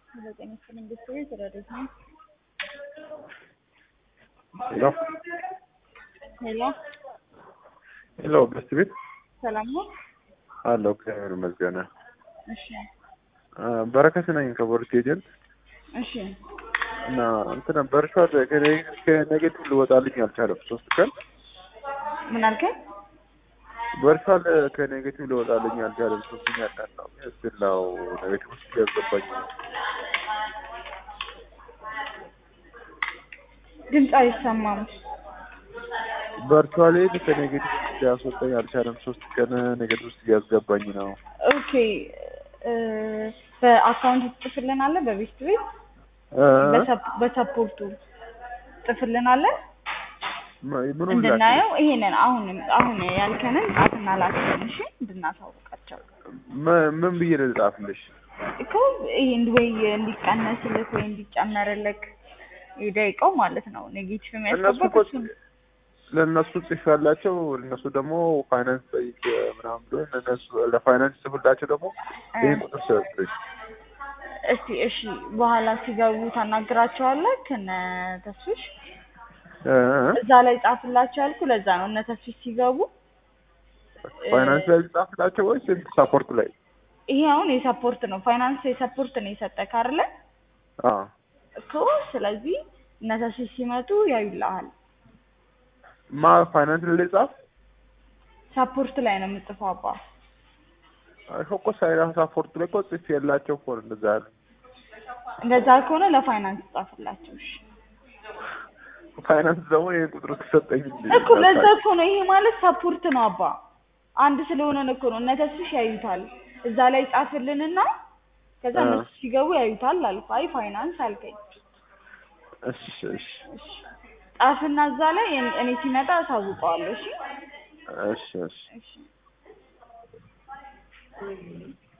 ዘጠኝ ክፍል ኢንዱስትሪ ተረዱት ነው። ሄሎ ሄሎ ሄሎ፣ በስት ቤት ሰላም ነው? አለው። እግዚአብሔር ይመስገን። እሺ አ፣ በረከት ነኝ ከቦርድ ኤጀንት እሺ እና እንትን በርሻል ከኔጌቲቭ ልወጣልኝ አልቻለም። ሶስት ቀን ምን አልከኝ? በርሻል ከኔጌቲቭ ልወጣልኝ አልቻለም። ሶስተኛ ቀን ነው ስላው ኔጌቲቭ ውስጥ ያስገባኝ ድምፅ አይሰማም። በርቹዋሊ ከኔጌቲቭ ውስጥ ሊያስወጣኝ አልቻለም። ሶስት ቀን ኔጌቲቭ ውስጥ እያስገባኝ ነው። ኦኬ እ በአካውንት ትጽፍልናለህ? በቤት ቤት እ፣ በሰፕ- በሰፖርቱ ጽፍልናለህ ም- ምኑን እንድናየው ይሄንን አሁን አሁን ያልከንን ጻፍና ላክልን እሺ እንድናሳውቃቸው ም- ምን ብዬ ልጻፍልሽ? እኮ ይሄ እንድ- ወይ እንዲቀነስልክ ወይ እንዲጨመርልክ ደቂቃው ማለት ነው ኔጌቲቭ እነሱ የሚያስገባ እኮ ለእነሱ ጽፍ ያላቸው እነሱ ደግሞ ፋይናንስ ጠይቅ ምናምን ብሎ እነሱ ለፋይናንስ ጽፍላቸው ደግሞ ይህን ቁጥር ሰጥሽ እስቲ እሺ በኋላ ሲገቡ ታናግራቸዋለህ ከነ ተስፊሽ እዛ ላይ ጻፍላቸው ያልኩ ለዛ ነው እነ ተስፊሽ ሲገቡ ፋይናንስ ላይ ጻፍላቸው ወይስ ሳፖርት ላይ? ይሄ አሁን የሰፖርት ነው ፋይናንስ የሰፖርት ነው የሰጠህ አይደለ አዎ እኮ ስለዚህ እነ ተስፊሽ ሲመጡ ያዩልሃል ማ ፋይናንስ ላይ ጻፍ ሰፖርት ላይ ነው የምጽፈው አባ ይኸው እኮ ሳይራ ሳፖርት ላይ እኮ ጽፍ የላቸው እኮ ነው እንደዛ ያለ እንደዛ ከሆነ ለፋይናንስ ጻፍላቸው እሺ ፋይናንስ ደግሞ ይህን ቁጥር ተሰጠኝ እንጂ እኮ ለዛ እኮ ነው ይሄ ማለት ሰፖርት ነው አባ አንድ ስለሆነን እኮ ነው እነ ተስፊሽ ያዩታል እዛ ላይ ጻፍልንና ከዛ አ። እነሱ ሲገቡ ያዩታል አልኩ አይ ፋይናንስ አልከኝ እሺ እሺ እሺ ጻፍና እዛ ላይ እኔ- እኔ ሲመጣ አሳውቀዋለሁ እሺ እሺ እሺ እሺ